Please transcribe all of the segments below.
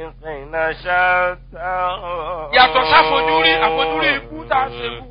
خلقنا شتى yàtọ̀ sáfojúrí àfojúrí ikú tá a ṣe fún.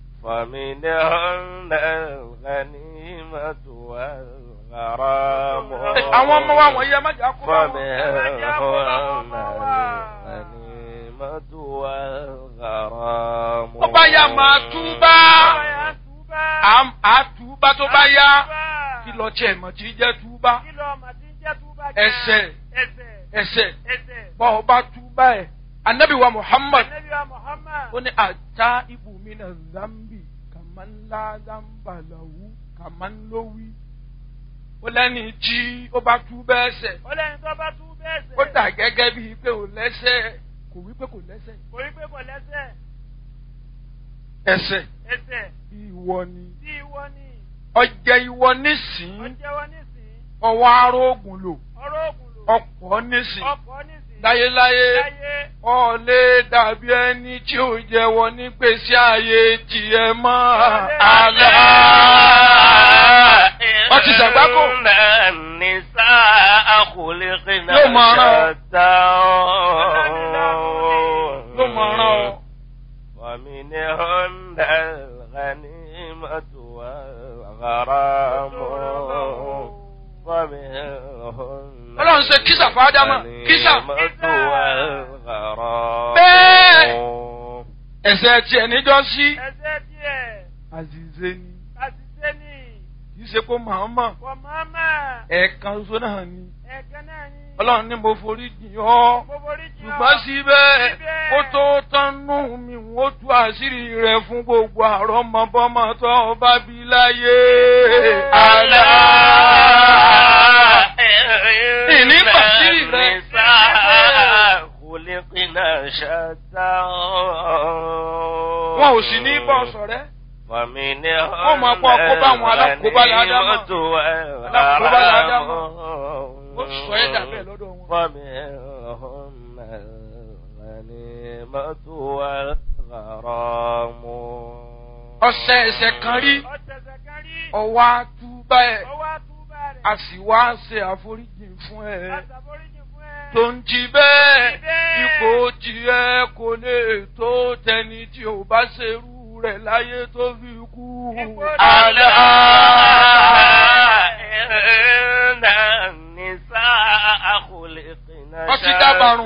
فمنهن الغنيمة والغرام àwọn ọmọ wa wọ̀nyí ẹ má jà kó bá wọn. فمنهن الغنيمة والغرام tó bá yá máa túbá Àm- á túbá tó bá yá kí lọ tiẹ̀ mọ̀ tí jẹ́ túbá ẹsẹ̀ ẹsẹ̀ bọ́ ọ bá túbá ẹ̀ anabi wa muhammad ó ní ata ibùmínà zambi kàmánlá zambalawu kàmánlówí ó lẹ́ni tí ó bá túbá ẹsẹ̀ Ọlẹ́ni tó bá tú bẹ́ẹ̀ sẹ̀. ó dà gẹ́gẹ́ bíi pé ò lẹ́sẹ̀ kò wí pé kò lẹ́sẹ̀ Kò rí pé kò lẹ́sẹ̀. ẹsẹ̀ Ẹsẹ̀ ìwọ ni tí ìwọ ni. ọjẹ́ ìwọ nísìn Ọjẹ́wọ́ nísìn. ọwọ́ arógùn lò Ọ̀rọ̀ ògùn lò. ọ̀pọ̀ nísìn Ọkọ̀ nísìn. láyéláyé Láyé. ọ̀lẹ́ dàbí ẹni tí ò jẹ́wọ́ nígbèsí ayé tiẹ̀ mọ́ àlá. Wọ́n ti ṣàgbákò. إن النساء خلقنا Yóò máa rán ọ. شتى ló mọ̀ ọ́rán ọ. ومنهن الغنيمة والغرام ومنهن Ọlọ́run ṣe kísà fún Ádámà kísà. الغنيمة والغرام Bẹ́ẹ̀. Ẹ̀sẹ̀ tiẹ̀ níjọ́ sí. Ẹsẹ̀ díẹ̀. Àzìzé ni Àṣìṣe ni. kì í ṣe kó màmá Kò máma. ẹ̀ẹ̀kan ṣoṣo náà ni. Ẹ̀kan náà ni. Ọlọ́run ní mo forí jìn ọ́. Gbogbo orí jìn ọ́. ṣùgbọ́n síbẹ̀ Síbẹ̀. kó tó tánú mi ó tú àṣírí rẹ̀ fún gbogbo àrọ́mọbọ́mọ tó bá bí láyé. àlá ìní pàṣírí rẹ̀. خلقنا شتى wọn ò sì ní bọ́ sọ̀rẹ́. ومنهن Wọ́n máa kó àkóbá àwọn alákòóbá ládámà. الغنيمة Alákòóbá ládámà. والغرام ó sọ ẹ́ dà bẹ́ẹ̀ lọ́dọ̀ wọn. ومنهن الغنيمة والغرام ọ̀sẹ̀ ẹ̀sẹ̀ kan rí Ọ̀tẹ̀sẹ̀ kan rí. ọwọ́ àtúbà ẹ̀ Ọwọ́ àtúbà rẹ̀. a sì wá ṣe àforíjì fún ẹ. Àṣàforíjì fún ẹ. tó ń jí bẹ́ẹ̀ bẹ́ẹ̀. ipò tiẹ̀ kò lè tó tẹni tí ò bá ṣerú rẹ̀ láyé tó fi kú. Ipò àlá. إن النساء خلقنا Ọtí dábàrún.